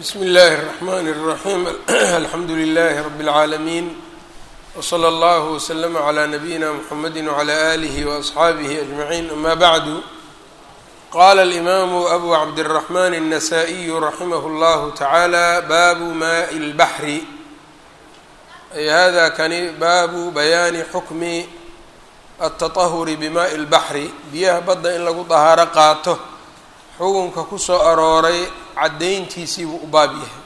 bsmi اllahi الرحmn الرaحيم alxamdu لlh رb العaalمين وslى اllه وslm عlى نbyina mحamedi وعlى آlih وأصxaabih أجمعين ama bعd qala الإmam أbu cabdالرحmn النsائي raximh اllah taعalى baabu maء الbaحri ay hada kani baabu bayaani xukmi التطahuri bmaءi الbaحri biyaha badda in lagu dahaaro qaato xukunka kusoo arooray caddayntiisii buu u baab yahay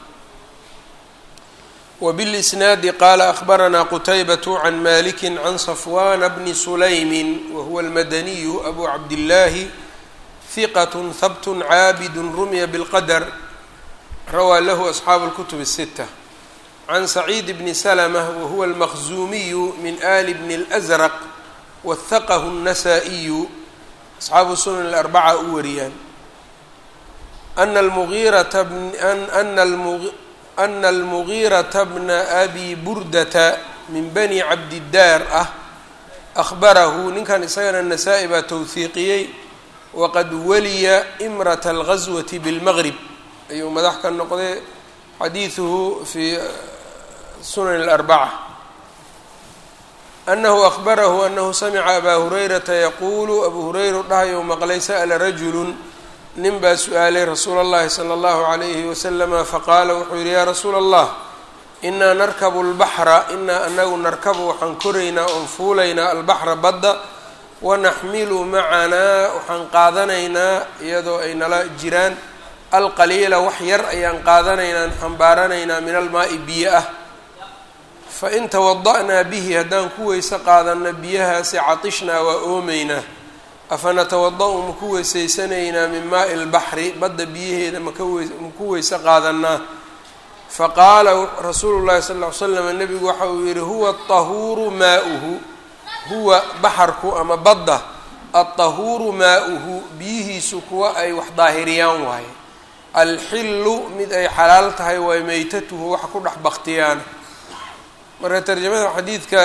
wbilisnaadi qaala akhbaranaa qutaybaةu can maliki can safwana bni sulaymi wahuwa almadaniyu abu cabdillaahi hiqat habt caabid rumya bاlqadr rawaa lahu asxaabu اlkutub الsita can saciid bni slmة wahuwa almaqzumiyu min ali bni اlأsraq wahaqahu الnasaa-iyu asxaabu sunan اlarbaca u wariyaan ana almugiirata ana almugiirata bna abi burdata min bani cabdidaar ah ahbarahu ninkan isagana nasaa-i baa towhiiqiyey waqad waliya imrata algazwati bilmaqrib ayuu madax ka noqday xadiiduhu fi sunan اlarbaca anahu ahbarahu anahu samica abaa hurayrata yaquulu abu hurayra dhahayu maqlay sa'la rajulu nin baa su-aalay rasuula اllahi salى اllahu عalayhi waslama faqaala wuxuu yihi yaa rasuula allah inaa narkabu اlbaxra inaa anagu narkabu waxaan koraynaa oon fuulaynaa albaxra badda wanaxmilu macanaa waxaan qaadanaynaa iyadoo ay nala jiraan alqaliila wax yar ayaan qaadanaynaa xambaaranaynaa min almaai biyo ah fain tawada'naa bihi haddaan ku weyse qaadanno biyahaasi catishnaa waa oomeynaa afanatawada-u maku weysaysanaynaa min maai lbaxri badda biyaheeda makawe-maku weyse qaadanaa faqaala rasuulu llahi sal ll ly slam nebigu waxa uu yihi huwa aطahuuru maauhu huwa baxarku ama badda alطahuuru maauhu biyihiisu kuwa ay wax daahiriyaan waaye alxilu mid ay xalaal tahay waay meytatuhu wax ku dhex baktiyaan marka tarjamada xadiidka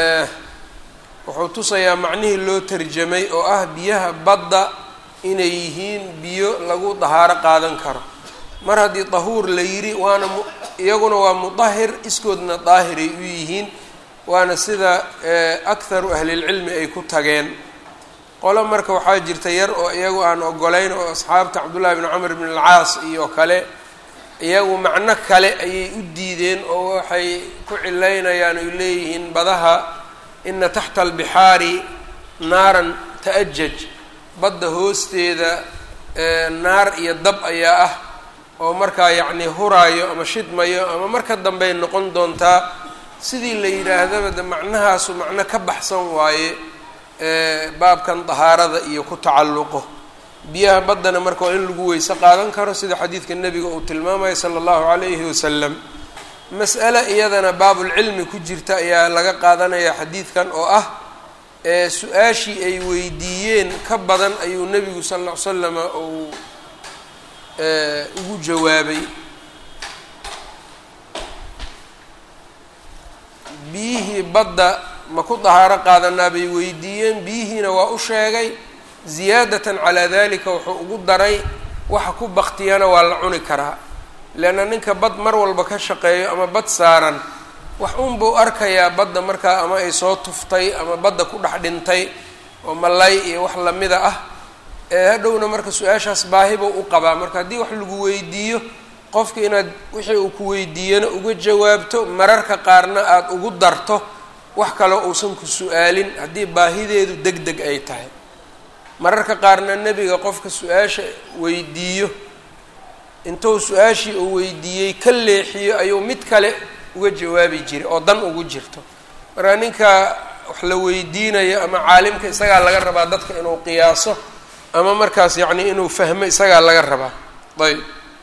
wuxuu tusayaa macnihii loo tarjamay oo ah biyaha badda inay yihiin biyo lagu dahaaro qaadan karo mar haddii dahuur la yidhi waana iyaguna waa mudahir iskoodna daahiray u yihiin waana sida akharu ahlilcilmi ay ku tageen qolo marka waxaa jirta yar oo iyagu aan ogolayn oo asxaabta cabdullahi bni camr bn alcaas iyo kale iyagu macno kale ayay u diideen oo waxay ku cilaynayaan ay leeyihiin badaha ina taxta albixaari naaran ta-ajaj badda hoosteeda naar iyo dab ayaa ah oo markaa yacnii huraayo ama shidmayo ama marka dambey noqon doontaa sidii la yidhaahdaba de macnahaasu macno ka baxsan waaye baabkan dahaarada iyo ku tacalluqo biyaha baddana marka waa in lagu weyse qaadan karo sida xadiidka nebiga uu tilmaamaya sala allahu calayhi wasalam mas'ale iyadana baabulcilmi ku jirta ayaa laga qaadanaya xadiidkan oo ah su-aashii ay weydiiyeen ka badan ayuu nebigu sal ll ly slama uu ugu jawaabay biyihii badda ma ku dahaaro qaadanaa bay weydiiyeen biyihiina waa u sheegay ziyaadatan calaa dalika wuxuu ugu daray waxa ku baktiyana waa la cuni karaa leanna ninka bad mar walba ka shaqeeyo ama bad saaran wax unbuu arkayaa badda markaa ama ay soo tuftay ama badda ku dhex dhintay oo malay iyo wax lamida ah ee hadhowna marka su-aashaas baahibuu u qabaa marka haddii wax lagu weydiiyo qofka inaad wixii uu ku weydiiyana uga jawaabto mararka qaarna aada ugu darto wax kaloo uusan ku su-aalin haddii baahideedu deg deg ay tahay mararka qaarna nebiga qofka su-aasha weydiiyo intuu su-aashii uu weydiiyey ka leexiyo ayuu mid kale uga jawaabi jiray oo dan ugu jirto marka ninka wax la weydiinayo ama caalimka isagaa laga rabaa dadka inuu qiyaaso ama markaas yacni inuu fahmo isagaa laga rabaa ayb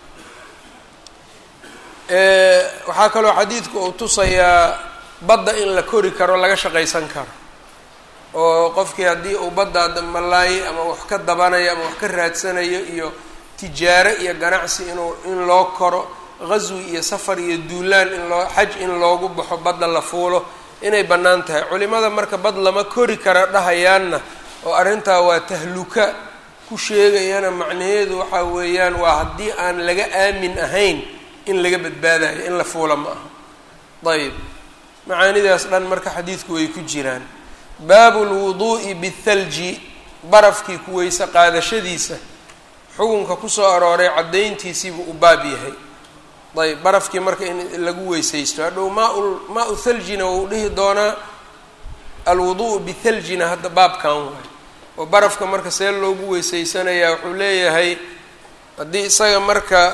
waxaa kaloo xadiidku uu tusayaa badda in la kori karo laga shaqaysan karo oo qofkii haddii uu badda malaayay ama wax ka dabanayo ama wax ka raadsanayo iyo tijaaro iyo ganacsi inuu in loo koro qaswi iyo safar iyo duulaan in loo xaj in loogu baxo badda la fuulo inay bannaan tahay culimada marka bad lama kori kara dhahayaanna oo arrintaa waa tahluka ku sheegayana macnaheedu waxaa weeyaan waa haddii aan laga aamin ahayn in laga badbaadayo in la fuula ma aha ayb macaanidaas dhan marka xadiidku way ku jiraan baabu lwuduu'i bithalji barafkii kuweyse qaadashadiisa xukunka kusoo arooray caddayntiisiibuu u baab yahay ayb barafkii marka in lagu weysaysto hadhow maa maa-u thaljina wou dhihi doonaa alwudu'u bithaljina hadda baabkan waay oo barafka marka see loogu weysaysanayaa wuxuu leeyahay haddii isaga marka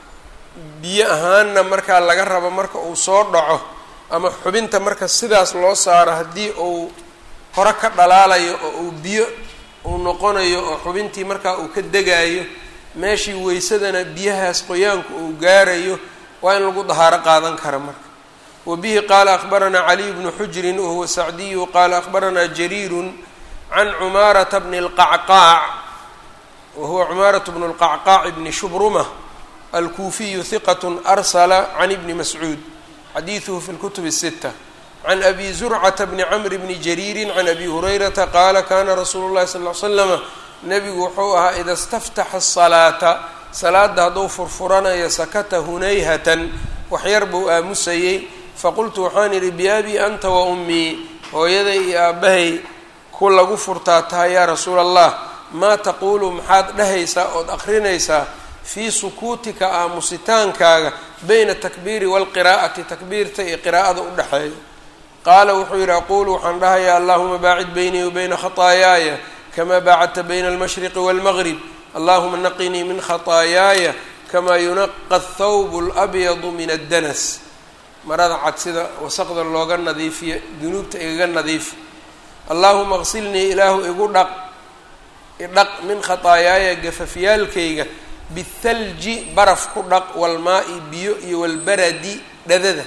biyo ahaanna markaa laga rabo marka uu soo dhaco ama xubinta marka sidaas loo saaro haddii uu hore ka dhalaalayo oo uu biyo uu noqonayo oo xubintii markaa uu ka degaayo meeshii weysadana biyahaas qoyaanku uu gaarayo waa in lagu dahaaro qaadan kara marka wa bihi qaala akhbaranaa caliy bnu xujrin wahuwa sacdiyu qaala akhbaranaa jariirun can cumaarata bni lqacqaac wahuwa cumaaratu bnu lqacqaac bni shubruma alkuufiyu hiqat arsala can ibni mascuud xadiiduhu fi lkutub الsita can abi zurcata bni camr bni jariiri can abi hurayrata qaala kana rasuulu llahi sal l slama nebigu wuxuu ahaa ida staftaxa asalaata salaada hadduu furfuranayo sakata hunayhatan waxyar buu aamusayey faqultu waxaan idhi biabii anta wa ummii hooyaday iyo aabbahay ku lagu furtaa tahay yaa rasuula allah maa taquulu maxaad dhahaysaa ood aqrinaysaa fii sukuutika aamusitaankaaga bayna atakbiiri waalqiraa'ati takbiirta iyo qiraa'ada u dhexeeya qaala wuxuu yidhi aquulu waxaan dhahayaa allahuma baacid beynii wa bayna khataayaaya kamaa baacadta bayna almashriqi waalmaqrib allahuma naqinii min khataayaaya kamaa yunaqa athawbu alabyadu min addanas marada cad sida wasaqda looga nadiifiyo dunuubta igaga nadiifi allaahuma qsilnii ilaahu igu dhaq idhaq min khataayaaya gafafyaalkayga bithalji baraf ku dhaq walmaa-i biyo iyo walbaradi dhadada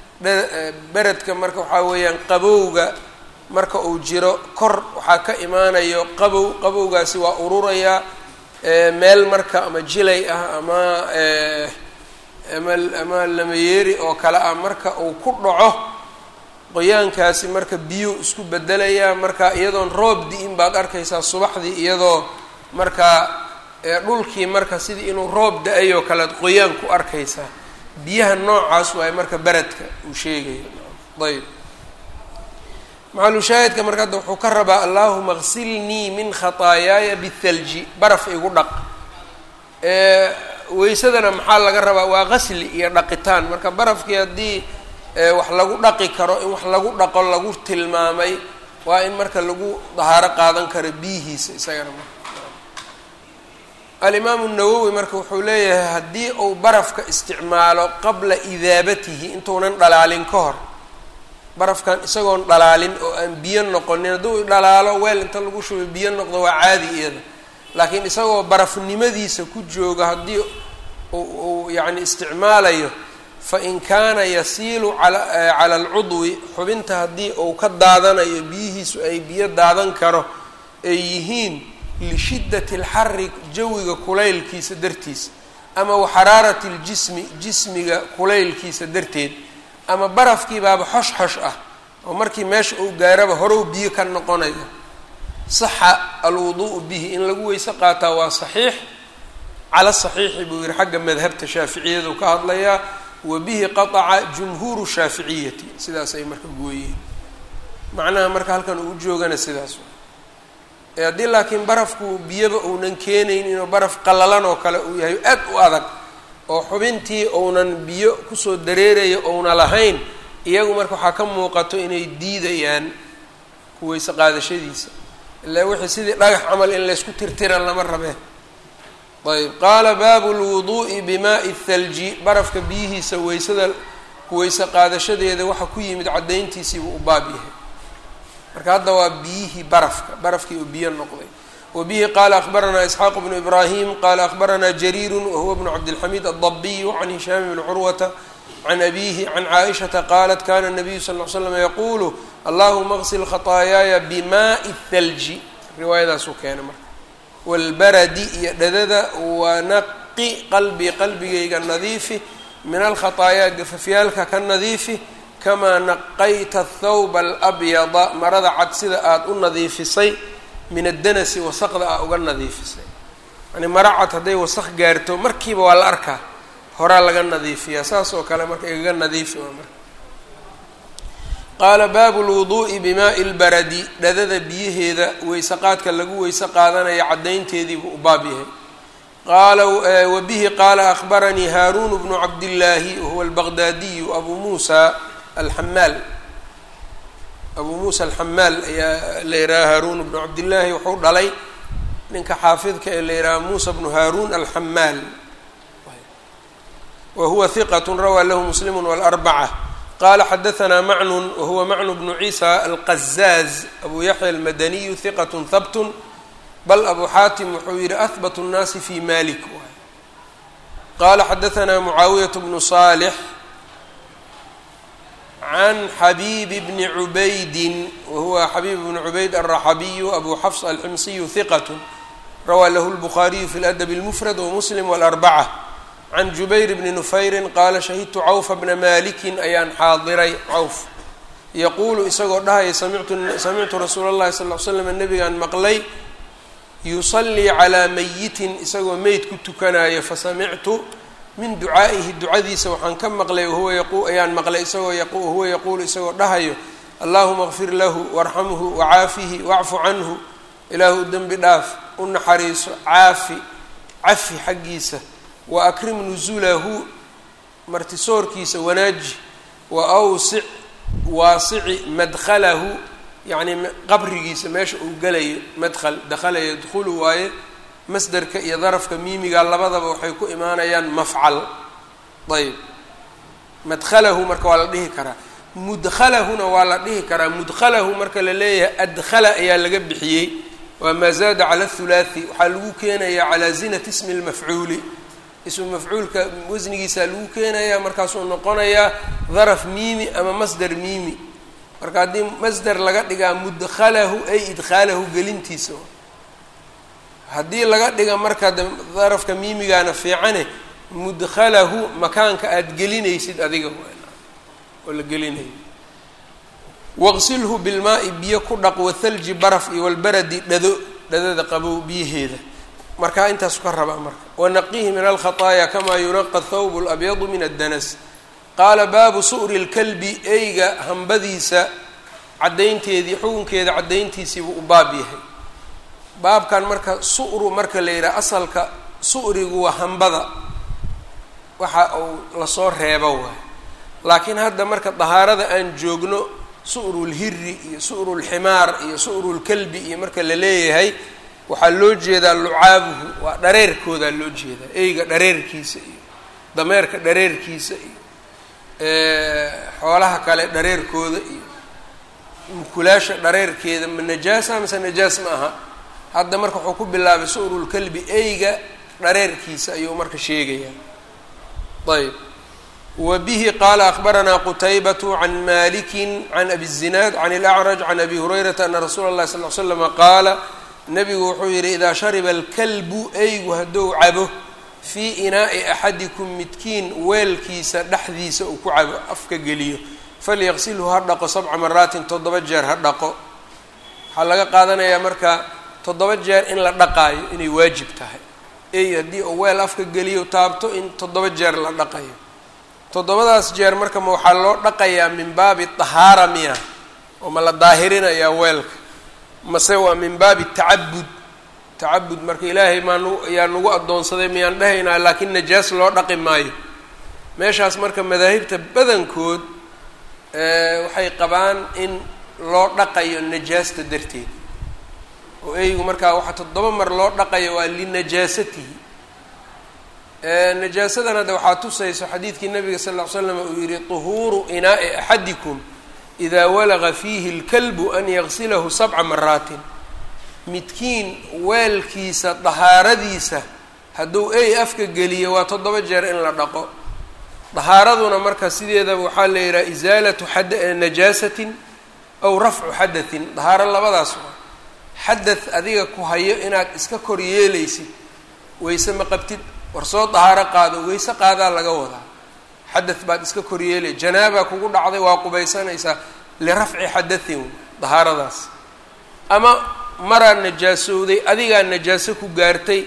beredka marka waxaa weeyaan qabowga marka uu jiro kor waxaa ka imaanayo qabow qabowgaasi waa ururayaa meel marka ama jilay ah ama ama ama lamayeeri oo kale ah marka uu ku dhaco qoyaankaasi marka biyo isku bedelayaa marka iyadoon roob di-in baad arkaysaa subaxdii iyadoo markaa dhulkii marka sidii inuu roob da-ay oo kalead qoyaan ku arkaysaa biyaha noocaas waaye marka beredka uu sheegayo ayb maxalushaahidka marka hadda wuxuu ka rabaa allaahuma qsilnii min khataayaaya bithalji baraf igu dhaq weysadana maxaa laga rabaa waa qasli iyo dhaqitaan marka barafkii haddii wax lagu dhaqi karo in wax lagu dhaqo lagu tilmaamay waa in marka lagu dahaaro qaadan karo biyihiisa isagana marka alimaamu nawowi marka wuxuu leeyahay haddii uu barafka isticmaalo qabla idaabatihi intuunan dhalaalin ka hor barafkan isagoon dhalaalin oo aan biyo noqonin hadduu dhalaalo weel inta lagu shubo biyo noqdo waa caadi iyada laakiin isagoo barafnimadiisa ku jooga haddii uu yacni isticmaalayo fa in kaana yasiilu cala alcudwi xubinta haddii uu ka daadanayo biyihiisu ay biyo daadan karo ay yihiin lishiddati alxari jawiga kulaylkiisa dartiisa ama wa xaraarati ljismi jismiga kulaylkiisa darteed ama barafkii baaba xosh xosh ah oo markii meesha uu gaaraba horow biyo ka noqonayo saxa alwudu'u bihi in lagu weyse qaataa waa saxiix cala saxiixi buu yihi xagga madhabta shaaficiyadu ka hadlayaa wa bihi qataca jumhuuru shaaficiyati sidaas ay marka gooyeen macnaha marka halkan uu joogana sidaas haddii laakiin barafku biyaba uunan keenayn inuu baraf qallalan oo kale uu yahay aad u adag oo xubintii uunan biyo kusoo dareerayo ouna lahayn iyagu marka waxaa ka muuqato inay diidayaan kuweyse qaadashadiisa ilaa wixii sidii dhagax camal in laysku tirtiran lama rabeen ayb qaala baabu lwuduu'i bimaai thalji barafka biyihiisa weysada kuweyse qaadashadeeda waxa ku yimid caddayntiisiibuu u baab yahay marka hadda waa biyihii barafka barafkii oo biyo noqday wa bihi qaala akhbaranaa isxaaq bnu ibraahim qaala akhbaranaa jariiru wahuwa bnu cabdilxamiid addabiyu can hishaam bni curwata can abiihi can caaishata qaalat kana nabiyu sal l slam yaquulu allahuma qsil khataayaaya bimaai thalji riwaayadaasuu keenay marka walbaradi iyo dhadada wanaqi qalbii qalbigayga nadiifi min alkhataayaa gafafyaalka ka nadiifi kamaa naqayta athawba alabyada marada cad sida aada u nadiifisay min addanasi wasaqda aa uga nadiifisay yani mara cad hadday wasaq gaarto markiiba waa la arkaa horaa laga nadiifiyaa saas oo kale marka igaga nadiifi waa marka qaala baabu lwuduu'i bimaai lbaradi dhadada biyaheeda weyse qaadka lagu weyse qaadanaya caddaynteediibuu u baab yahay qaala wabihi qaala akhbaranii haaruun bnu cabdillaahi wahuwa albaqdaadiyu abu muusa alxamaal abuu muusa alxamaal ayaa la yidhaha haaruun bnu cabdillaahi wuxuu dhalay ninka xaafidka ee la yidhaha muusa bnu haaruun alxamaal wa huwa hiqat rawaa lahu muslimu wاlarbaca qala xadaثna macnun wahuwa macnu bnu ciisa alqazaaz abu yaxya almadaniyu hiqat habt bal abu xaatim wuxuu yihi ahbat الnaasi fi malik qala xadaثna mucaawiyaة bnu صaalx can xabiib bni cubaydi wahuwa xabiib bni cubayd alraxabiyu abu xafs alximsiyu hiqat rawaa lahu lbukhaariyu fi ladab اlmufrad wamuslim wاlarbaca can jubayr bni nufayrin qaala shahidtu cawfa bna malikin ayaan xaadiray cawf yaquulu isagoo dhahaya samictu rasuula اllahi sal l slam nabigaan maqlay yusallii calaa mayitin isagoo meyd ku tukanayo fasamictu min ducaa'ihi ducadiisa waxaan ka maqlay wahuwa ayaan maqlay isagoo wahuwa yaquulu isagoo dhahayo allahuma kfir lahu warxamhu wacaafihi wacfu canhu ilaahu dembi dhaaf u naxariiso caafi cafi xaggiisa wa akrim nusulahu martisoorkiisa wanaaji wa awsic waasici madkhalahu yacnii qabrigiisa meesha uu gelayo madkhal dakhala yadkhulu waaye masderka iyo darafka miimiga labadaba waxay ku imaanayaan mafcal ayb madkhalahu marka waa la dhihi karaa mudkhalahuna waa la dhihi karaa mudkhalahu marka la leeyahay adkhala ayaa laga bixiyey waa maa zaada cala athulaathi waxaa lagu keenayaa calaa zinati ismi lmafcuuli ismu mafcuulka wasnigiisaa lagu keenayaa markaasuu noqonayaa daraf miimi ama masder miimi marka haddii masder laga dhigaa mudkhalahu ay idkhaalahu gelintiisa haddii laga dhiga marka de darafka miimigaana fiicane mudkhalahu makaanka aada gelinaysid adiga oo la gelinayo waqsilhu bilmaai biyo ku dhaq wathalji baraf iyo walbaradi dhado dhadada qabow biyaheeda markaa intaasu ka rabaa marka wanaqihi min alkhaطaaya kamaa yunaqa thawb اlabyadu min addanas qaala baabu su'ri اlkalbi eyga hambadiisa caddaynteedii xukunkeeda caddayntiisiibuu u baab yahay baabkan marka su'ru marka la yidhaha asalka su'rigu waa hambada waxa uu lasoo reebo waay laakiin hadda marka dahaarada aan joogno su'ru lhiri iyo su'ru lximaar iyo su'ru lkalbi iyo marka la leeyahay waxaa loo jeedaa lucaabuhu waa dhareerkoodaa loo jeedaa eyga dhareerkiisa iyo dameerka dhareerkiisa iyo xoolaha kale dhareerkooda iyo mukulaasha dhareerkeeda ma najaasa mise najaas ma aha hadda marka wuxuu ku bilaabay su'rulkalbi eyga dhareerkiisa ayuu marka sheegayaa ayb wa bihi qaala akbaranaa qutaybatu can maliki can abi الzinaad can اlأcraj can abi hurayrata ana rasuula اllahi sal ly slama qaala nabigu wuxuu yihi idaa shariba alkalbu eygu hadduu cabo fii inaa'i axadikum midkiin weelkiisa dhexdiisa uu ku cabo afka geliyo falyaqsilhu ha dhaqo sabca maraatin toddoba jeer ha dhaqo waxaa laga qaadanayaa marka toddoba jeer in la dhaqaayo inay waajib tahay ey haddii uu weel afka geliyo taabto in toddoba jeer la dhaqayo toddobadaas jeer marka ma waxaa loo dhaqayaa min baabi tahaara miya oo ma la daahirinayaa weelka mase waa min baabi tacabud tacabud marka ilaahay maa nu ayaa nagu addoonsaday miyaan dhahaynaa laakiin najaas loo dhaqi maayo meeshaas marka madaahibta badankood waxay qabaan in loo dhaqayo najaasta darteed oo eygu markaa waxaa toddoba mar loo dhaqayo waa linajaasatihi najaasadan hadda waxaa tusayso xadiidkii nabiga sal ll ly slam uu yihi طuhuuru inaa'i axadikum idaa walaga fiihi اlkalbu an yagsilahu sabca maraatin midkiin weelkiisa dahaaradiisa hadduu ey afka geliyo waa toddoba jeer in la dhaqo dahaaraduna marka sideedaba waxaa la yidhaha isaalatu najaasatin aw rafcu xadatin dahaaro labadaas waa xadath adiga ku hayo inaad iska kor yeelaysid wayse ma qabtid war soo dahaaro qaado wayse qaadaa laga wadaa xadath baad iska kor yeelay janaaba kugu dhacday waa qubaysanaysaa lirafci xadathin dahaaradaas ama maraa najaasowday adigaa najaaso ku gaartay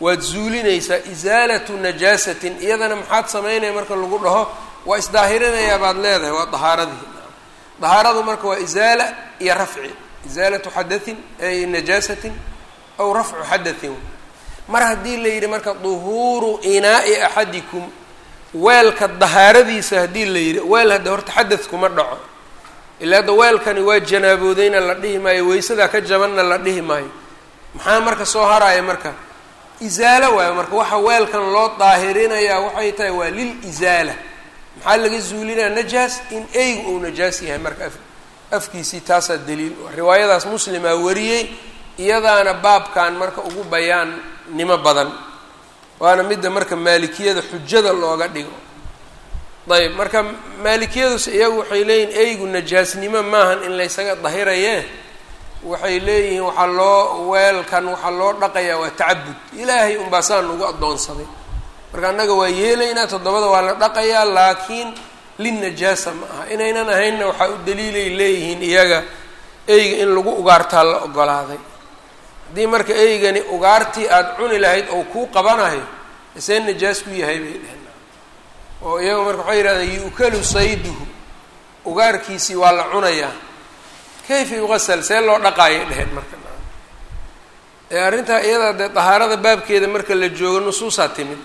waad zuulinaysaa isaalatu najaasatin iyadana maxaad samaynaya marka lagu dhaho waa isdaahirinayaa baad leedahay waa dahaaradii dahaaradu marka waa isaala iyo rafci isaalatu xadatin ay najaasatin aw rafcu xadatin mar haddii la yidhi marka duhuuru inaa'i axadikum weelka dahaaradiisa haddii la yidhi weel hadda horta xadad kuma dhaco ilaa hadda weelkani waa janaaboodeyna la dhihi maayo weysadaa ka jabanna la dhihi maayo maxaa marka soo haraya marka isaalo waayo marka waxa weelkan loo daahirinayaa waxay tahay waa lil isaala maxaa laga zuulinaya najaas in eygu uu najaas yahay marka af afkiisii taasaa daliil riwaayadaas muslimaa wariyey iyadaana baabkan marka ugu bayaannimo badan waana midda marka maalikiyada xujada looga dhigo ayb marka maalikiyadus iyagu waxay leeyihin eygu najaasnimo maahan in laysaga dahiraye waxay leeyihiin waxaa loo weelkan waxaa loo dhaqayaa waa tacabud ilaahay unbaa saan ugu addoonsaday marka annaga waa yeelaynaa toddobada waa la dhaqayaa laakiin linnajaasa ma aha inaynan ahaynna waxaa u daliilay leeyihiin iyaga eyga in lagu ugaartaa la ogolaaday haddii marka eygani ugaartii aada cuni lahayd oo kuu qabanayo isee najaas ku yahay bay dheheen oo iyaga marka waxay yidhahdeen yu'kalu sayduhu ugaarkiisii waa la cunayaa kayfa yuqasal see loo dhaqaayay dheheen marka ee arrintaa iyada dee dahaarada baabkeeda marka la joogo nusuusaa timid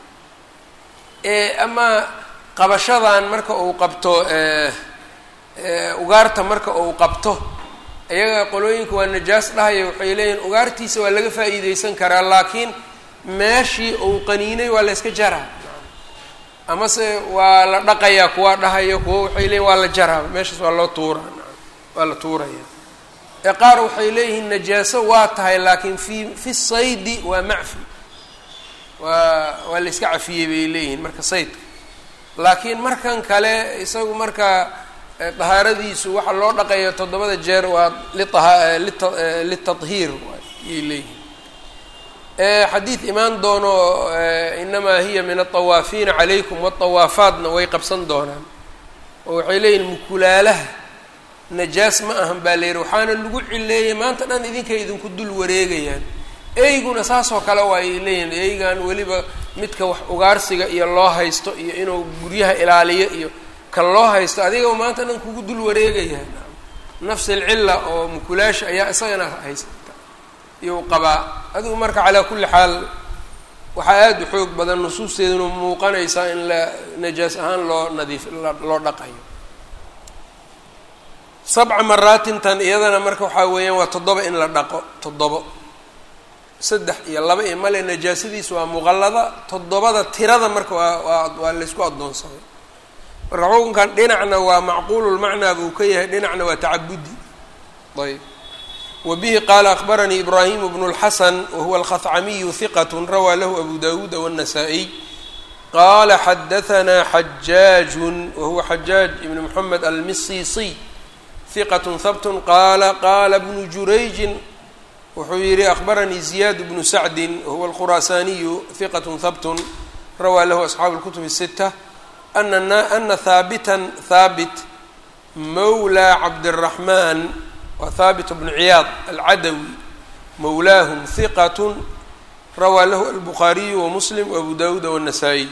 ee ama qabashadan marka uu qabto ugaarta marka uu qabto iyaga qolooyinka waa najaas dhahaya waxay leeyihin ugaartiisa waa laga faa'iideysan karaa laakiin meeshii uu qaniinay waa la yska jaraa amase waa la dhaqayaa kuwaa dhahaya kuwa waxay leeyihin waa la jaraa meeshaas waa loo tuuraa waa la tuuraya ee qaar waxay leeyihiin najaaso waa tahay laakiin fi fi saydi waa macfi waa waa la iska cafiyey bay leeyihiin marka saydka laakiin markan kale isagu marka dahaaradiisu waxaa loo dhaqaya toddobada jeer waa litadhiir ayay leeyihiin xadiid imaan doono inamaa hiya min altawaafiina calaykum waatawaafaatna way qabsan doonaan oo waxay leeyihin mukulaalaha najaas ma ahan baa la yidhi waxaana lagu cileeyay maanta dhan idinkay idinku dul wareegayaan eyguna saasoo kale waa ay leeyihin eygan weliba midka wax ugaarsiga iyo loo haysto iyo inuu guryaha ilaaliyo iyo kan loo haysto adiga maanta dhan kugu dul wareegaya nafs alcilla oo mukulaasha ayaa isagana haysata iyou qabaa adigu marka calaa kulli xaal waxaa aada u xoog badan nusuusteeduna muuqanaysaa in la najaas ahaan loo nadiif loo dhaqayo sabca maraatintan iyadana marka waxaa weeyaan waa toddoba in la dhaqo toddobo saddex iyo laba iyo male najaasadiisu waa muqallada toddobada tirada marka waa waa waa laysku addoonsaday marka xukunkan dhinacna waa macquululmacnaa buu ka yahay dhinacna waa tacabudi ayb wa bihi qaala akbaranii ibraahimu bnu اlxasan wahuwa alkhacamiyu hiqat rawaa lahu abu dawuuda wالnasaa-iy qaala xadahanaa xajaaju wahuwa xajaaj ibn moxamed almisiisiy hiqat habt qaala qaala bnu jurayjin wuxuu yihi akbaranii ziyaad bnu sacdin wahuwa alkhuraasaaniyu hiqat habt rawaa lahu asxaabu اlkutub الsita ana haabitan haabit mawlaa cabdiraxmaan waa haabit bnu ciyaad alcadawi mawlaahum hiqat rawaa lahu albukhaariyu wamuslim waabu dawuuda wالnasaa-iy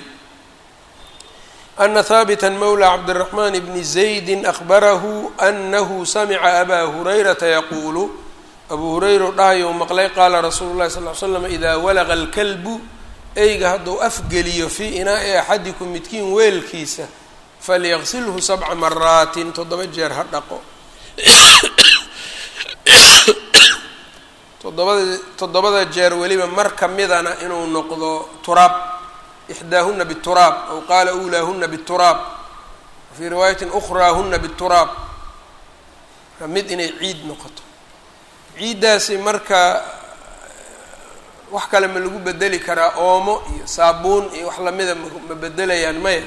ana haabita mawlى cabdالraxman bni zaydi akbarahu anahu samica abaa hurayrata yaquulu abuu hurayra dhahayo maqlay qaala rasuulu lahi sal l slam ida walaqa اlkalbu eyga hadduu afgeliyo fii inaa'i axadikum midkiin weelkiisa falyaqsilhu sabca maraatin toddoba jeer ha dhaqo toddobada toddobada jeer weliba mar ka midana inuu noqdo turaab ixdaahuna bituraab aw qaala ulaahuna bituraab fii riwaayatin ukhraahuna bituraab marka mid inay ciid noqoto ciiddaasi marka wax kale ma lagu bedeli karaa oomo iyo saabuun iyo wax lamida ma bedelayaan maya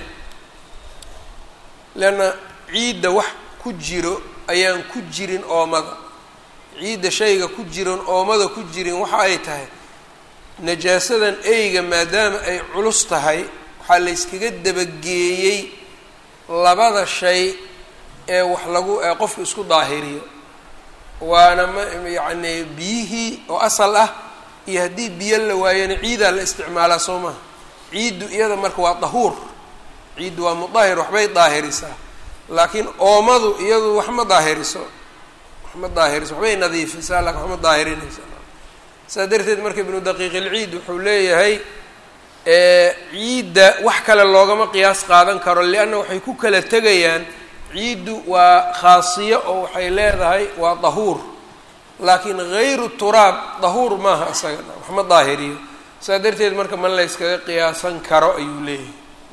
leanna ciidda wax ku jiro ayaan ku jirin oomada ciidda shayga ku jiran oomada ku jirin waxa ay tahay najaasadan eyga maadaama ay culus tahay waxaa layskaga dabageeyey labada shay ee wax lagu ee qofku isku daahiriyo waana ma yacni biyihii oo asal ah iyo haddii biyo la waayana ciidaa la isticmaalaa soo maha ciiddu iyada marka waa dahuur ciiddu waa mudaahir waxbay daahirisaa laakiin oomadu iyadu wax ma daahiriso wax ma daahiriso waxbay nadiifisaa laakin wax ma daahirinaysa saas darteed marka ibnu daqiiq ilciid wuxuu leeyahay ciidda wax kale loogama qiyaas qaadan karo lianna waxay ku kala tegayaan ciiddu waa khaasiyo oo waxay leedahay waa dahuur laakiin hayru turaab dahuur maaha isaga wax ma daahiriyo saas darteed marka ma layskaga qiyaasan karo ayuu leeyahay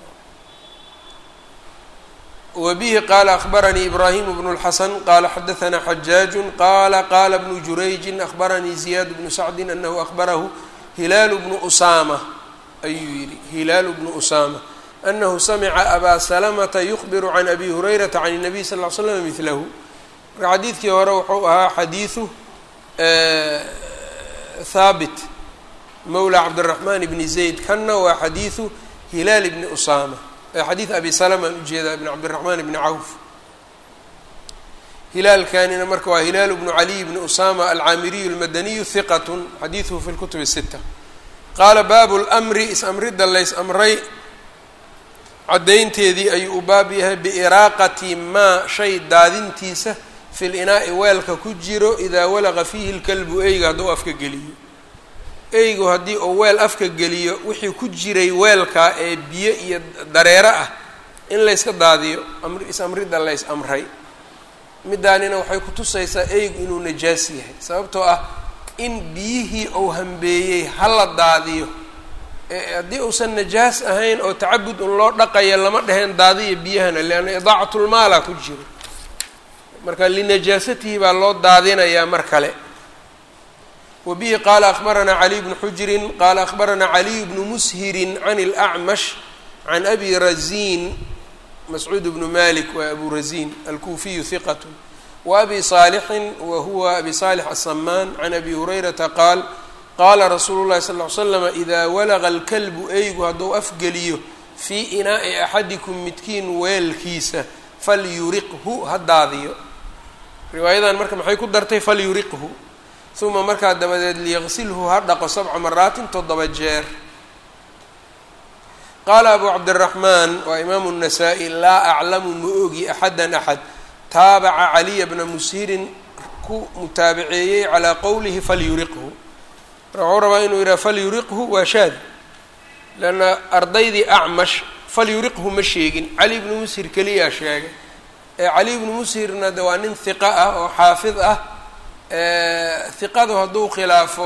wbihi qala akbaranii ibrahim bnu اlxasan qala xadaثna xajaaju qala qala bnu jurayji akbaranii ziyaad bnu sacdi anahu akbarahu hilaalu bnu usama ayuu yihi hilaalu bnu usama anahu samica abaa salamata yukbiru can abi hurayrata can الnabiy sal ll ly slam milahu marka xadiidkii hore wuxuu ahaa xadiidu haabit mawla cabdالraxman bni zayd kanna waa xadiidu hilaal bni usama xadiid abi salama aan ujeedaa ibn cabdiraxmaan ibni cawf hilaalkanina marka waa hilaalu bnu caliy bni usama alcaamiriyu almadaniyu hiqat xadiiduhu fi lkutub الsita qaala baabu lmri is-amridda lays amray caddaynteedii ayuu u baab yahay biiraaqati maa shay daadintiisa fi linaa'i weelka ku jiro idaa walaqa fiihi lkalbu eyga hadduu afka geliyo eygu haddii uu weel afka geliyo wixii ku jiray weelkaa ee biyo iyo dareero ah in layska daadiyo is-amridda lays amray middaanina waxay kutusaysaa eygu inuu najaas yahay sababtoo ah in biyihii uu hambeeyey hala daadiyo haddii uusan najaas ahayn oo tacabud un loo dhaqayo lama dheheen daadiya biyahana leanna idaacatlmaala ku jiro marka linajaasatihi baa loo daadinayaa mar kale wbihi qala akbaranaa caliy bnu xujrin qala akbaranaa caliy bnu mushirin can اlأcmash can abi razin mascuud bnu malik waa abu razin alkuufiyu hiqat wa abi صaalixin wa huwa abi صaalix aلsamaan can abi hurayrata qaal qaala rasuulu llahi sal ly slama ida walaqa اlkalbu eygu hadduu afgeliyo fii inaa'i axadikum midkiin weelkiisa falyuriqhu ha daadiyo riwaayadan marka maxay ku dartay falyuriqhu uma markaa dabadeed liyaqsilhu ha dhaqo sabca maraatin toddoba jeer qaala abu cabdiraxmaan waa imaamu الnasaa-i laa aclamu ma ogi axada axad taabaca caliya bna mushirin ku mutaabaceeyey calaa qowlihi falyuriqhu marka waxuu rabaa inuu yidhaha falyuriqhu waa shaad leanna ardaydii acmash falyuriqhu ma sheegin cali bnu mushir keliyaa sheegay ee cali bnu mushirna de waa nin hiqa ah oo xaafid ah hiqadu hadduu khilaafo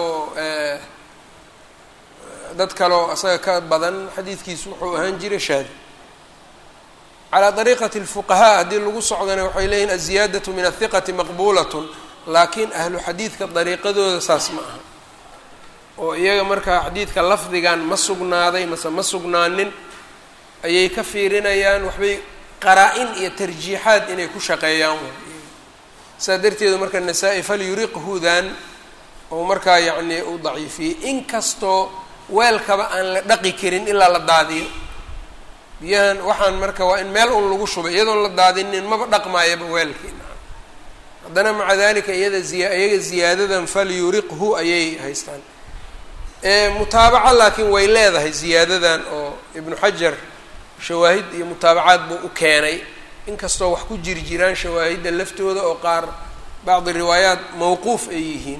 dad kaleo isaga ka badan xadiidkiisu wuxuu ahaan jiray shaadi calaa dariiqati اlfuqahaa haddii lagu socdana waxay leeyihin aziyaadatu min ahiqati maqbuulatun laakiin ahlu xadiidka dariiqadooda saas ma aha oo iyaga markaa xadiidka lafdigan ma sugnaaday mase ma sugnaanin ayay ka fiirinayaan waxbay qaraa-in iyo tarjiixaad inay ku shaqeeyaan saa darteedu marka nasaa-i falyuriqhudan oo markaa yacni u daciifiyey inkastoo weelkaba aan la dhaqi karin ilaa la daadiyo biyahan waxaan marka waa in meel un lagu shubay iyadoon la daadinin maba dhaqmaayaba weelkii haddana maca dalika iyada ziya iyaga ziyaadadan falyuriqhu ayay haystaan mutaabaca laakiin way leedahay ziyaadadan oo ibnu xajar shawaahid iyo mutaabacaad buu u keenay inkastoo wax ku jiri jiraan shawaahidda laftooda oo qaar bacdi riwaayaat mawquuf ay yihiin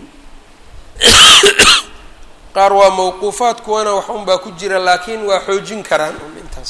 qaar waa mawquufaad kuwana wax un baa ku jira laakiin waa xoojin karaan un intaas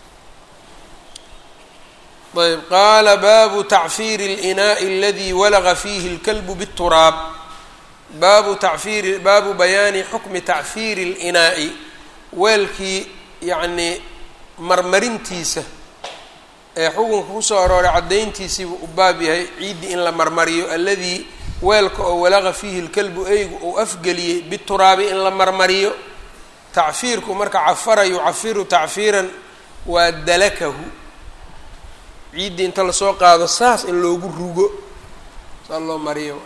ayb qaala baabu tacfiiri اlinaaءi aladi walaga fiihi اlkalbu bالturaab baabu tacfiiri baabu bayaani xukmi tacfiiri اlinaa'i weelkii yacnii marmarintiisa ee xukunka kusoo arooray caddayntiisiibuu u baab yahay ciiddii in la marmariyo alladii weelka oo walaqa fiihi lkalbu eygu uu afgeliyey bituraabi in la marmariyo tacfiirku marka cafara yucafiru tacfiiran waa dalakahu ciiddii inta lasoo qaado saas in loogu rugo saa loo mariyo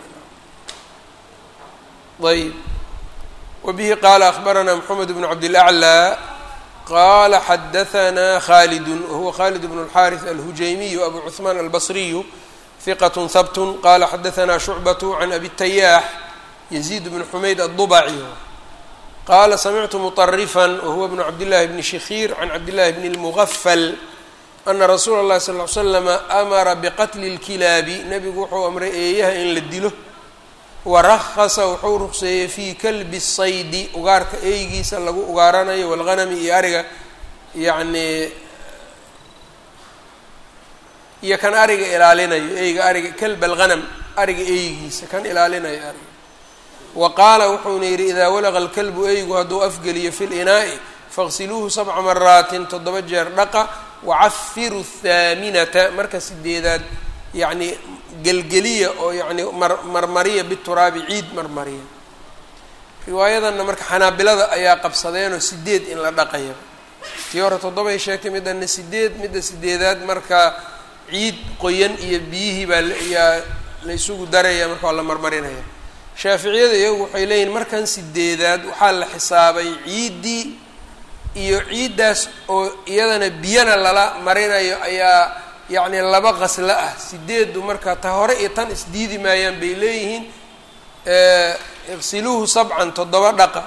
ayb wabihi qaala akbaranaa moxamed bnu cabdilaclaa qala xadahanaa khalidu wahuwa khalid bn اlxariث alhujaymiyu abu cuثmaan albasriyu hiqat habtun qala xadahanaa shucbaة can abi tayaax yaziid bn xumayd aلdubaci qaala samictu muطarifan wahuwa bnu cabdillahi bni shikhiir can cabdillahi bni اlmugafal ana rasuula اllahi sal ly slama amara biqatli اlkilaabi nebigu wuxuu amray eeyaha in la dilo warahasa wuxuu ruqseeyey fii kalbi saydi ugaarka eeygiisa lagu ugaaranayo walghanami iyo ariga yacni iyo kan ariga ilaalinayo eyga ariga kalb alghanam ariga eygiisa kan ilaalinayo ariga wa qaala wuxuuna yidhi idaa walaqa alkalbu eygu hadduu afgeliyo fi linaa'i faqsiluuhu sabca maraatin toddoba jeer dhaqa wacafiru thaaminata marka sideedaad yacni gelgeliya oo yacni mar marmariya bituraabi ciid marmariya riwaayadanna marka xanaabilada ayaa qabsadeenoo sideed in la dhaqaya tii hore toddobay sheegtay midana sideed midda sideedaad marka ciid qoyan iyo biyihii baa yaa la isugu daraya marka waa la marmarinaya shaaficiyada iyagu waxay leeyihin markan sideedaad waxaa la xisaabay ciiddii iyo ciiddaas oo iyadana biyana lala marinayo ayaa yacni laba qaslo ah sideedu marka ta hore iyo tan isdiidi maayaan bay leeyihiin iqsiluuhu sabcan toddoba dhaqa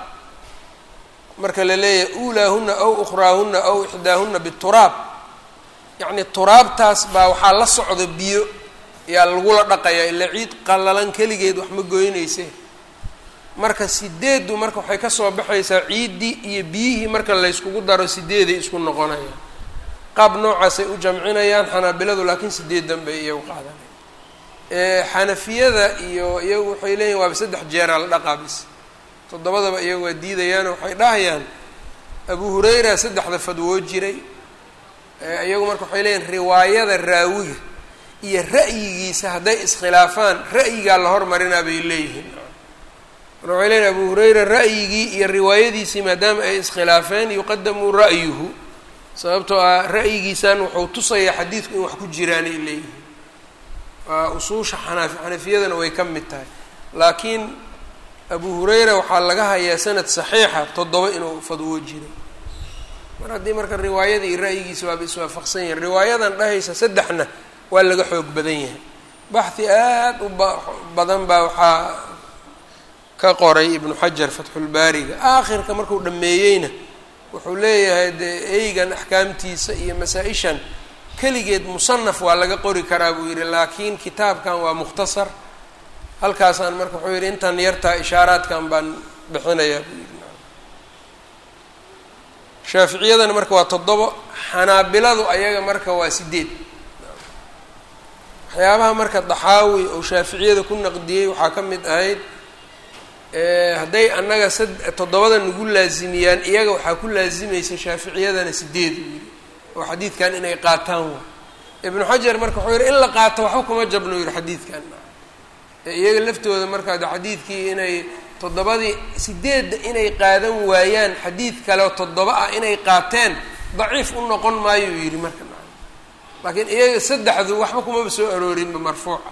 marka la leeyahay uulaahuna aw ukhraahuna aw ixdaahuna bituraab yacni turaabtaas baa waxaa la socda biyo yaa lagula dhaqayaa ila ciid qallalan keligeed wax ma goynayse marka sideeddu marka waxay kasoo baxaysaa ciiddii iyo biyihii marka layskugu daro sideeday isku noqonayaan qaab noocaasay u jamcinayaan xanaabiladu laakiin sideedan bay iyagu qaadanaya xanafiyada iyo iyagu waxay leeyihin waaba saddex jeeraa la dhaqaa bis toddobadaba iyagu waa diidayaano waxay dhahayaan abu hurayra saddexda fadwoo jiray iyagu marka waxay leeyihin riwaayada raawiga iyo ra'yigiisa hadday iskhilaafaan ra'yigaa la hormarinaa bay leeyihiin marka waxay leeyihin abu hurayra ra'yigii iyo riwaayadiisii maadaama ay iskhilaafeen yuqadamu ra'yuhu sababtoo ah ra'yigiisan wuxuu tusayaa xadiidku in wax ku jiraanay leeyihiin waa usuusha xanaaf xanafiyadana way ka mid tahay laakiin abu hurayra waxaa laga hayaa sanad saxiixa toddoba inuu fadwo jiray mar haddii marka riwaayada iyo ra'yigiisa waaba iswaafaqsan yahin riwaayadan dhahaysa saddexna waa laga xoog badan yahay baxhi aad u ba badan baa waxaa ka qoray ibnu xajar fatxulbaariga aakhirka markuu dhameeyeyna wuxuu leeyahay dee eygan axkaamtiisa iyo masaa-ishan keligeed musanaf waa laga qori karaa buu yidhi laakiin kitaabkan waa mukhtasar halkaasaan marka wuxuu yidhi intan yartaa ishaaraadkan baan bixinayaa buu yidhi shaaficiyadana marka waa toddobo xanaabiladu ayaga marka waa sideed waxyaabaha marka daxaawi oo shaaficiyada ku naqdiyey waxaa ka mid ahayd hadday annaga sad toddobada nagu laasimiyaan iyaga waxaa ku laasimaysa shaaficiyadana sideed uu yidhi oo xadiidkan inay qaataan wa ibnu xajar marka wuxuu yidhi in la qaato waxba kuma jabno yidhi xadiidkan iyaga laftooda markaa de xadiidkii inay toddobadii sideedda inay qaadan waayaan xadiid kale oo toddoba ah inay qaateen daciif u noqon maayuu yidhi marka laakiin iyaga saddexdu waxba kumaba soo aroorinba marfuuca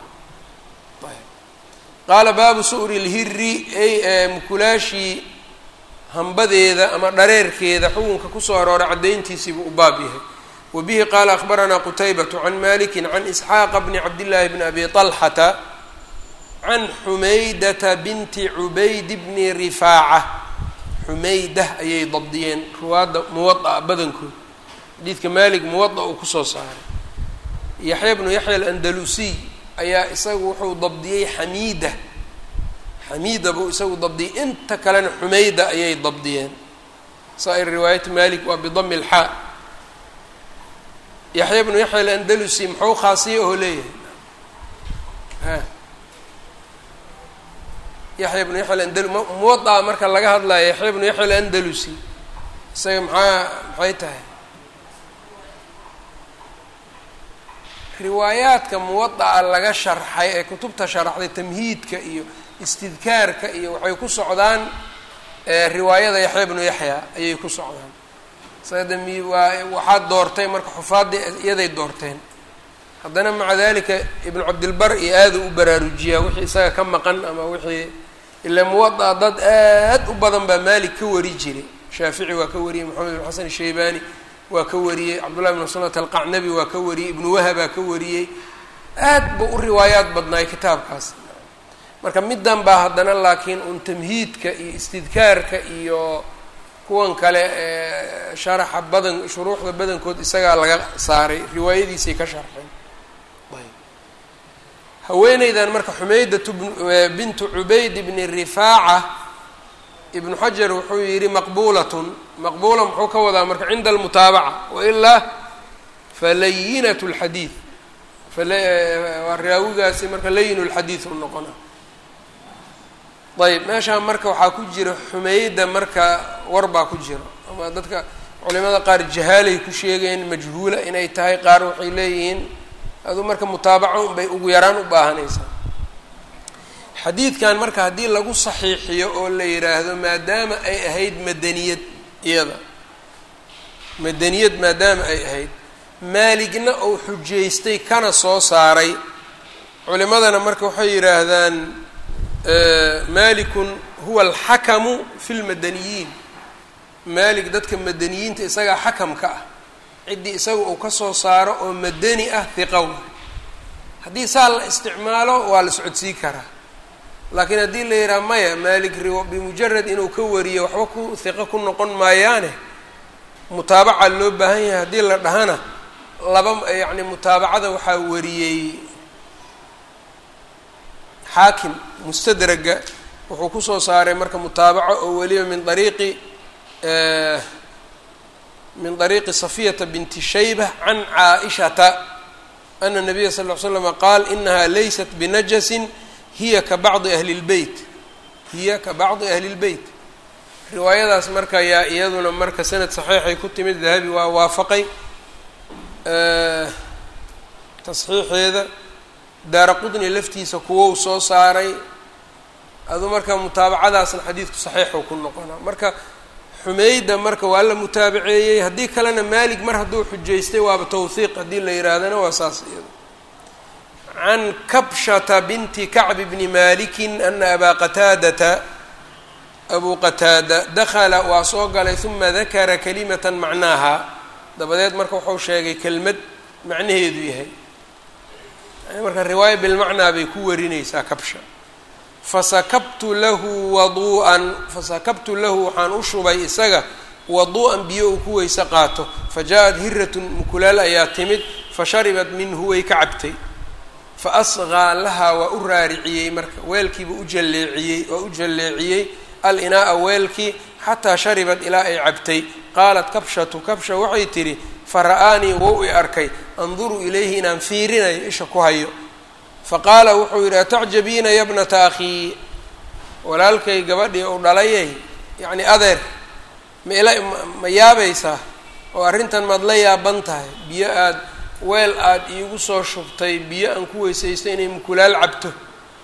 qaala baabu su'ri lhiri ay mukulaashii hambadeeda ama dhareerkeeda xukunka kusoo arooray caddayntiisiibuu u baab yahay wa bihi qaala akhbaranaa qutaybatu can maliki can isxaaqa bni cabdillaahi bni abi طalxata can xumaydata binti cubayd bni rifaaca xumaydah ayay dabdiyeen ruwaadda muwada'a badankood xadiidka maalik muwada uu kusoo saaray yaxya bnu yaxya alandalusiy ayaa isagu wuxuu dabdiyey xamiida xamiida buu isagu dabdiyey inta kalena xumayda ayay dabdiyeen saa-ir riwaayat malik waa bidami lxaa yaxya bnu yaxya alandalusi muxuu khaasiye oo leeyahay yaxya bnu yaxya alandal muwadaa marka laga hadlayo yaxya bnu yaxya alandalusi isaga maxaa maxay tahay riwaayaadka muwada'a laga sharxay ee kutubta sharaxday tamhiidka iyo istidkaarka iyo waxay ku socdaan riwaayada yaxya bnu yaxya ayay ku socdaan sada mi waa waxaad doortay marka xufaaddii iyaday doorteen haddana maca dalika ibnu cabdilbar iyo aada u baraarujiyaa wixii isaga ka maqan ama wixii ila muwada'a dad aad u badan baa maalik ka wari jiray shaafici waa ka wariyey maxamed bin xasan shaybani waa ka wariyey cabdullahi bn sunat alqacnabi waa ka wariyey ibnu wahabaa ka wariyey aad buu u riwaayaad badnaay kitaabkaas marka middan baa haddana laakiin un tamhiidka iyo istidkaarka iyo kuwan kale ee sharaxa badan shuruuxda badankood isagaa laga saaray riwaayadiisay ka sharxeen haweeneydan marka xumaydatu bintu cubayd bni rifaaca ibnu xajar wuxuu yidhi maqbuulatun maqbuula muxuu ka wadaa marka cinda almutaabaca wailaa falayinat lxadiid waa raawigaasi marka layin lxadiid u noqona ayb meeshaan marka waxaa ku jira xumayda marka war baa ku jira ama dadka culimada qaar jahaalay ku sheegeen majhuula inay tahay qaar waxay leeyihiin aduu marka mutaabaco unbay ugu yaraan u baahanaysaa xadiidkan marka haddii lagu saxiixiyo oo la yidhaahdo maadaama ay ahayd madaniyad iyada madaniyad maadaama ay ahayd maaligna uu xujaystay kana soo saaray culimadana marka waxay yidhaahdaan malikun huwa alxakamu fi lmadaniyiin maalik dadka madaniyiinta isagaa xakamka ah ciddii isaga uu ka soo saaro oo madani ah hiqow haddii saa la isticmaalo waa la socodsii karaa laakiin haddii la yidhaha maya maalik riwo bimujarad inuu ka wariyo waxba ku hiqo ku noqon maayaane mutaabaca loo baahan yahay haddii la dhahana laba yacni mutaabacada waxaa wariyey xaakim mustadraga wuxuu kusoo saaray marka mutaabaco oo weliba min ariiqi min طariiqi safiyata binti shayba can caaishata ana nabiya sal ll ly slama qaal inaha laysat binajasin hiya ka bacdi ahli اlbeyt hiya ka bacdi ahli اlbeyt riwaayadaas marka yaa iyaduna marka sanad saxiixay ku timid dahabi waa waafaqay tasxiixeeda daara qudni laftiisa kuwou soo saaray aduu marka mutaabacadaasna xadiidku saxiixuu ku noqonaa marka xumeyda marka waa la mutaabaceeyey haddii kalena maalig mar hadduu xujaystay waaba tawhiiq haddii la yihaahdana waa saas iyado can kabshata binti kacbi bni malikin ana abaa qataadata abuu qataada dakala waa soo galay uma dakara kalimatan macnaaha dabadeed marka wuxuu sheegay kelmad macnaheedu yahay marka riwaaya bilmacnaa bay ku warinaysaa kabsha fasakabtu lahu waduu'an fasakabtu lahu waxaan u shubay isaga waduu'an biyo uu ku weyse qaato fa jaa-at hiratun mukulaal ayaa timid fa sharibat minhu way ka cabtay fa asqaa lahaa waa u raariciyey marka weelkiiba u jalleeciyey waa u jalleeciyey al inaa'a weelkii xataa sharibat ilaa ay cabtay qaalat kabshatu kabsha waxay tidhi fa ra'aanii wou i arkay anduru ilayhi inaan fiirinayo isha ku hayo faqaala wuxuu yidhi atacjabiina ya bnata akhii walaalkay gabadhii uu dhalayay yacni adeer ma ila ma yaabaysaa oo arrintan maad la yaaban tahay biyo aad weel aada iigu soo shubtay biyo aan ku weysaystay inay mukulaal cabto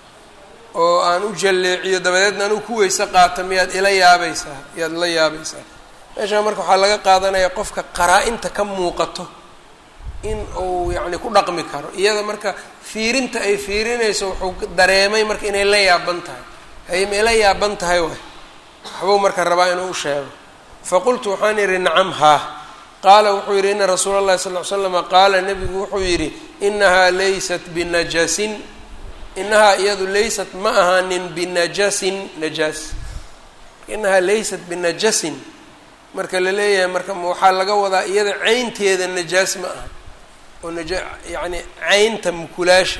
oo aan u jalleeciyo dabadeedna anuu ku weyse qaato miyaad ila yaabaysaa miyaad la yaabaysaa meeshaa marka waxaa laga qaadanaya qofka qaraa-inta ka muuqato in uu yacni ku dhaqmi karo iyada marka fiirinta ay fiirinayso wuxuu dareemay marka inay la yaaban tahay hay may la yaaban tahay waay waxbuu marka rabaa inuu u sheego faqultu waxaan idhi nacam haa qaala wuxuu yidhi ina rasuula allahi sal ly slama qaala nebigu wuxuu yidhi inahaa laysat binajasin inahaa iyadu laysat ma ahaanin binajasin najaas inahaa laysat binajasin marka la leeyahay marka waxaa laga wadaa iyada caynteeda najaas ma aha oo naja yacni caynta mukulaasha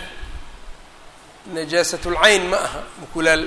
najaasatlcayn ma aha mukulaal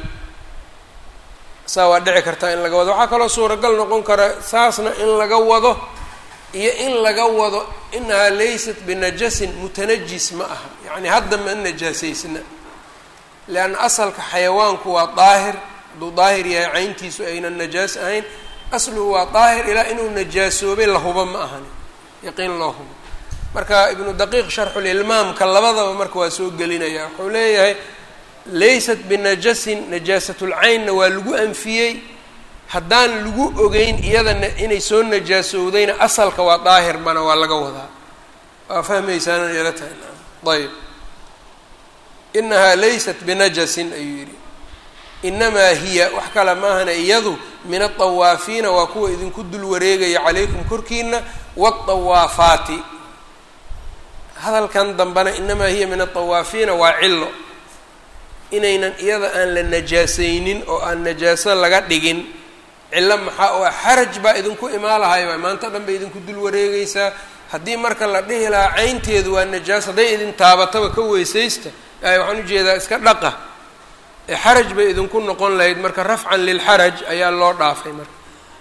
saa waa dhici kartaa in laga wado waxaa kaloo suuragal noqon kara saasna in laga wado iyo in laga wado inahaa laysat binajasin mutanajis ma aha yacni hadda ma najaasaysna leanna asalka xayawaanku waa daahir hadduu daahir yahay cayntiisu aynan najaas ahayn asluhu waa daahir ilaa inuu najaasoobay la hubo ma ahani yaqiin loo hubo marka ibnu daqiiq sharxulilmaamka labadaba marka waa soo gelinaya wuxuu leeyahay laysat binajasin najaasatulcaynna waa lagu anfiyey haddaan lagu ogeyn iyadana inay soo najaasowdayna asalka waa daahir bana waa laga wadaa waa fahmaysaana ila tahay ayb inahaa laysat binajasin ayuu yidhi inamaa hiya wax kale maahana iyadu min aطawaafiina waa kuwa idinku dul wareegaya calaykum korkiina waالطawaafaati hadalkan dambena inamaa hiya min aلطawaafiina waa cilo inaynan iyada aan la najaasaynin oo aan najaaso laga dhigin cillo maxaa oo ah xaraj baa idinku imaalahay waay maanta dhan bay idinku dul wareegeysaa haddii marka la dhihi lahaa caynteedu waa najaas hadday idin taabataba ka weysaysta waxaan ujeedaa iska dhaqa xaraj bay idinku noqon lahayd marka rafcan lilxaraj ayaa loo dhaafay marka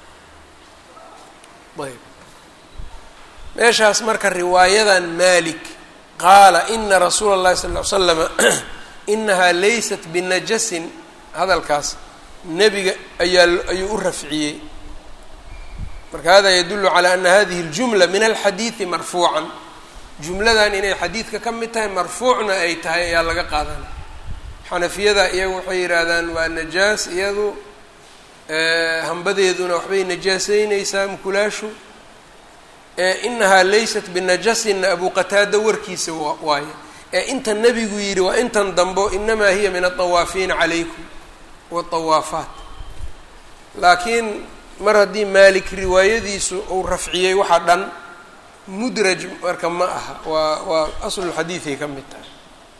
ayb meeshaas marka riwaayadan malik qaala ina rasuula اllahi sal ly slama inahaa laysat binajasin hadalkaas nebiga ayaa ayuu u rafciyey marka hada yadulu calى ana hadihi اljumla min alxadiidi marfuucan jumladan inay xadiidka ka mid tahay marfuucna ay tahay ayaa laga qaadanaya xanafiyada iyagu waxay yidhaahdaan waa najaas iyadu hambadeeduna waxbay najaaseyneysaa mukulaashu inahaa laysat binajasinna abu qataada warkiisa waaye ee inta nebigu yidhi waa intan dambo inamaa hiya min aطawaafiina calaykum waطawaafaat laakiin mar haddii maalik riwaayadiisu uu rafciyey waxaa dhan mudraj marka ma aha waa waa aslulxadiiday ka mid tahay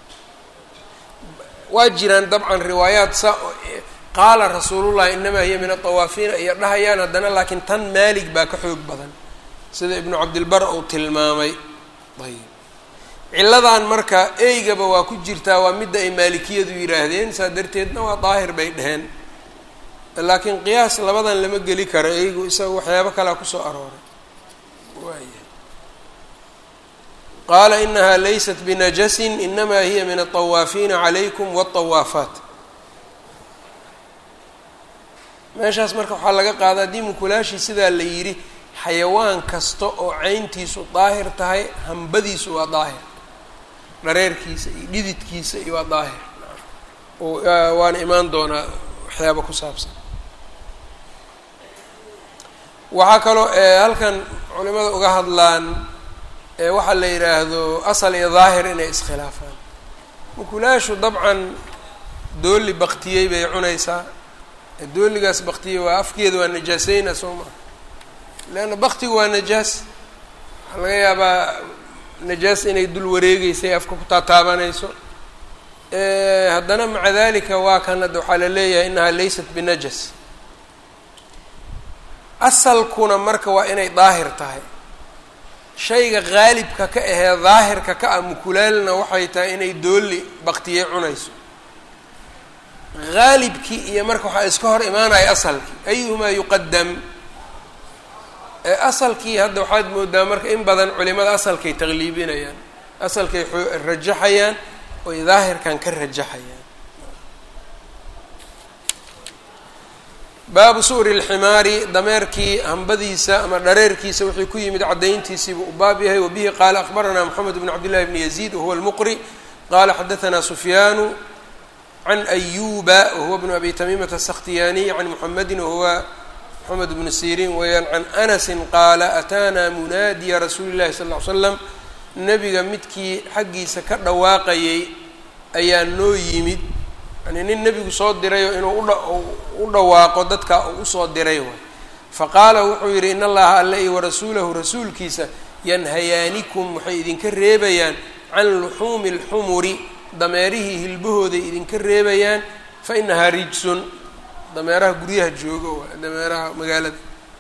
waa jiraan dabcan riwaayaat sa qaala rasuulullahi inamaa hiya min aطawaafiina iyo dhahayaan haddana laakiin tan maalik baa ka xoog badan sida ibnu cabdilbar uu tilmaamay ayb cilladan marka eygaba waa ku jirtaa waa midda ay maalikiyadu yidhaahdeen saa darteedna waa daahir bay dheheen laakiin qiyaas labadan lama geli karo eygu isaga waxyaabo kalea kusoo arooray waaya qaala inahaa laysat binajasin inamaa hiya min aطawaafiina calaykum waالطawaafaat meeshaas marka waxaa laga qaada haddii mukulaashii sidaa la yidhi xayawaan kasta oo cayntiisu daahir tahay hambadiisu waa daahir dhareerkiisa iyo dhididkiisa iyo waa daahir waana imaan doonaa waxyaaba ku saabsan waxaa kaloo halkan culimada uga hadlaan waxaa la yidhaahdo asal iyo daahir inay iskhilaafaan mukulaashu dabcan dooli baktiyey bay cunaysaa dooligaas baktiyey waa afkeeda waa najaaseyna soo maa leanna baktigu waa najaas waxaa laga yaabaa najaas inay dul wareegeysay afka ku taataabanayso haddana maca dalika waa kan hadda waxaa la leeyahay inahaa laysat binajas asalkuna marka waa inay daahir tahay shayga qaalibka ka ahee daahirka ka ah mukulaalna waxay tahay inay dooli baktiyey cunayso qaalibkii iyo marka waxaa iska hor imaanaya asalkii ayuhumaa yuqadam asalkii hadda waxaad moodaa marka in badan culimada asalkay taqliibinayaan asalkay rajaxayaan oy daahirkan ka rajaxayaan baabu su'ri اlximaari dameerkii hambadiisa ama dhareerkiisa wixii ku yimid caddayntiisiibuu u baab yahay wabihi qaala akbaranaa moxamed bn cabd llahi bni yaziid wahuwa lmuqri qaala xadaanaa sufyaanu can ayuba wahuwa bnu abi tamiimata asakhtiyaaniy can muxamedi wahuwa moxamed bnu siriin weeyaan can anasi qaala ataanaa munaadiya rasuuli llahi sal ly slam nebiga midkii xaggiisa ka dhawaaqayay ayaa noo yimid yani nin nebigu soo dirayoo inuu u dhawaaqo dadka uu usoo diray waay faqaala wuxuu yidhi in allaha alle iyo warasuulahu rasuulkiisa yanhayaanikum waxay idinka reebayaan can luxuumi اlxumuri dameerihii hilbahooday idinka reebayaan fa inahaa rijsun dameeraha guryaha jooga waa dameeraha magaalada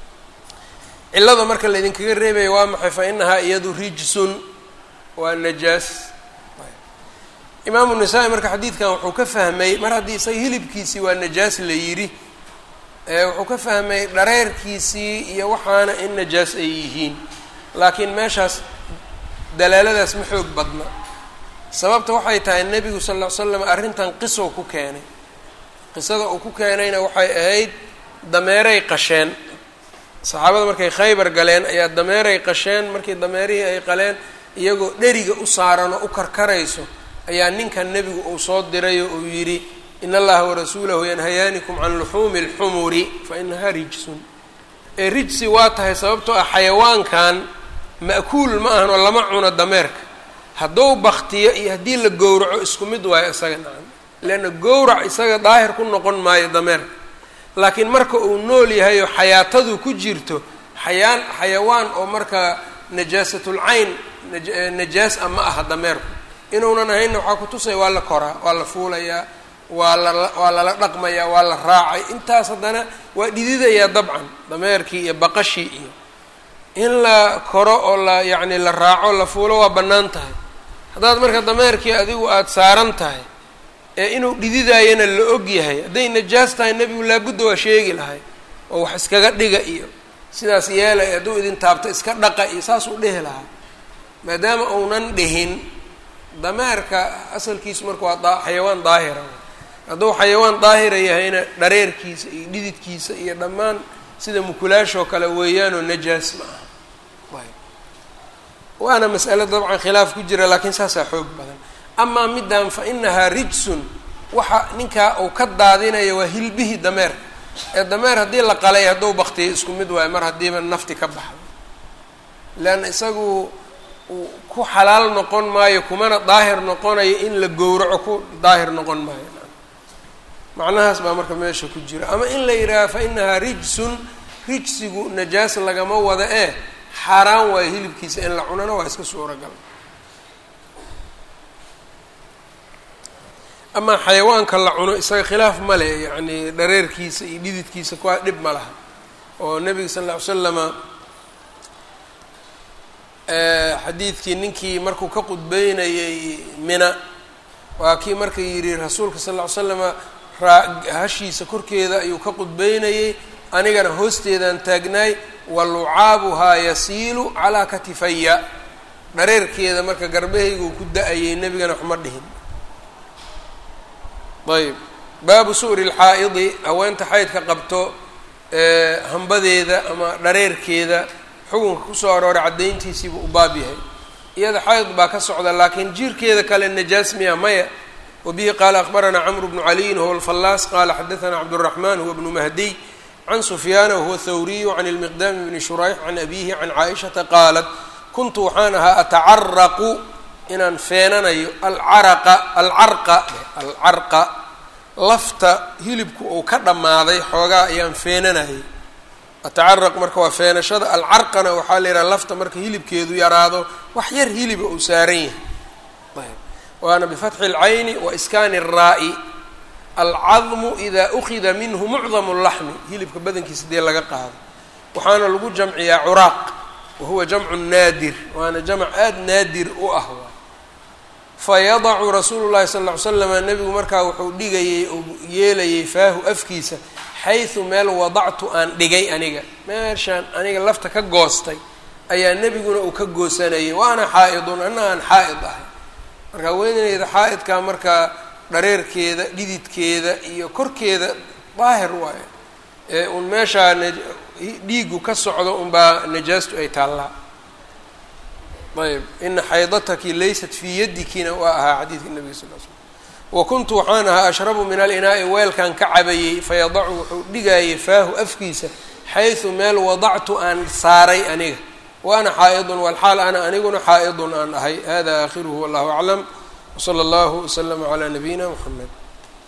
cillada marka laydinkaga reebaya waa maxay fa inahaa iyadu rijsun waa najaas imaamu nasaa-i marka xadiidkan wuxuu ka fahmay mar haddii isaga hilibkiisii waa najaas la yidhi wuxuu ka fahmay dhareerkiisii iyo waxaana in najaas ay yihiin laakiin meeshaas dalaaladaas ma xoog badna sababta waxay tahay nebigu sal ll ly slam arrintan qisow ku keenay qisada uu ku keenayna waxay ahayd dameeray qasheen saxaabada markay khaybar galeen ayaa dameeray qasheen markii dameerihii ay qaleen iyagoo dheriga u saaran oo u karkarayso ayaa ninkan nebigu uu soo diray oo uu yidhi in allaha warasuulahu yanhayaanikum can luxuumi اlxumuri fa inahaa rijsun ee rijsi waa tahay sababtoo ah xayawaankan ma'kuul ma ahan oo lama cuno dameerka hadduu baktiyo iyo haddii la gowraco isku mid waayo isaga nacan leanna gowrac isaga daahir ku noqon maayo dameerka laakiin marka uu nool yahay oo xayaatadu ku jirto xayaan xayawaan oo marka najaasatlcayn najaas a ma aha dameerku inuunan ahaynna waxaa kutusaya waa la koraa waa la fuulayaa waa lala waa lala dhaqmayaa waa la raacay intaas haddana waa dhididayaa dabcan dameerkii iyo baqashii iyo in la koro oo la yacni la raaco la fuulo waa bannaan tahay haddaad marka dameerkii adigu aada saaran tahay ee inuu dhididaayana la og yahay hadday najaas tahay nebigu laabudda waa sheegi lahay oo wax iskaga dhiga iyo sidaas yeelay hadduu idin taabto iska dhaqa iyo saasuu dhehi lahaa maadaama uunan dhihin dameerka asalkiisu marka waa da xayawaan daahira hadduu xayawaan daahira yahayna dhareerkiisa iyo dhididkiisa iyo dhammaan sida mukulaashoo kale weeyaanoo najaas ma aha waana mas'alo dabcan khilaaf ku jira laakiin saasaa xoog badan amaa middan fa inahaa rijsun waxa ninkaa uu ka daadinaya waa hilbihii dameerka ee dameer haddii la qalay hadduu baktiyay isku mid waayo mar haddiiba nafti ka baxdo leanna isagu ku xalaal noqon maayo kumana daahir noqonayo in la gowraco ku daahir noqon maayo macnahaas baa marka meesha ku jira ama in la yidhaaha fa inahaa rijsun rijsigu najaas lagama wada ee xaaraan waayo hilibkiisa in la cunana waa iska suuragal amaa xayawaanka la cuno isaga khilaaf ma le yacni dhareerkiisa iyo dhididkiisa kuwaa dhib ma laha oo nebiga sal lla ly slama xadiidkii ninkii markuu ka qudbeynayay mina waa kii marka yidhi rasuulka sal lla ly slama raa hashiisa korkeeda ayuu ka qudbeynayay anigana hoosteedaan taagnaay wa lucaabuhaa yasiilu calaa katifaya dhareerkeeda marka garbahayguu ku da-ayay nebigana waxma dhihin ayb baabu su'ri lxaa'idi haweenta xaydka qabto hambadeeda ama dhareerkeeda xukunka kusoo arooray caddayntiisiibuu u baab yahay iyada xayd baa ka socda laakiin jiirkeeda kale najaas miya maya wabihi qaala akbaranaa camru bnu caliyin huwa alfallaas qaala xadaanaa cabduraxmaan huwa bnu mahdiy can sufyaana wahuwa thawriyu can ilmiqdaami bni shurayx can abiihi can caaishata qaalat kuntu waxaan ahaa atacaraqu inaan feenanayo alcaraqa alcarqa alcarqa lafta hilibku uu ka dhammaaday xoogaa ayaan feenanayay atacaraq marka waa feenashada alcarqana waxaa la yidhaha lafta marka hilibkeedu yaraado wax yar hiliba uu saaran yahay ayb waana bifatxi اlcayni wa iskaani الraa'i alcadmu ida ukida minhu mucdamu اlaxmi hilibka badankiisa dee laga qaado waxaana lagu jamciyaa curaaq wahuwa jamcu naadir waana jamc aada naadir u ah fayadacu rasuulu llahi sal ll ly slama nebigu markaa wuxuu dhigayey oo yeelayay faahu afkiisa xaysu meel wadactu aan dhigay aniga meeshaan aniga lafta ka goostay ayaa nebiguna uu ka goosanayay waana xaa-idun anna aan xaa-id ahay marka haweeneyda xaa-idkaa markaa dhareerkeeda dhididkeeda iyo korkeeda daahir waayo ee uun meeshaa dhiigu ka socdo unbaa najaastu ay taallaa ayb ina xaydataki laysat fii yadikina waa ahaa xadiidka nabiga sal l slm wa kuntu waxaan ahaa ashrabu min alinaa'i weelkan ka cabayey fayadacu wuxuu dhigayay faahu afkiisa xaysu meel wadactu aan saaray aniga wa ana xaa'idun walxaal ana aniguna xaa'idun aan ahay hada aakhiruhu wallahu aclam wsala allahu waslama calaa nabiyina muxamed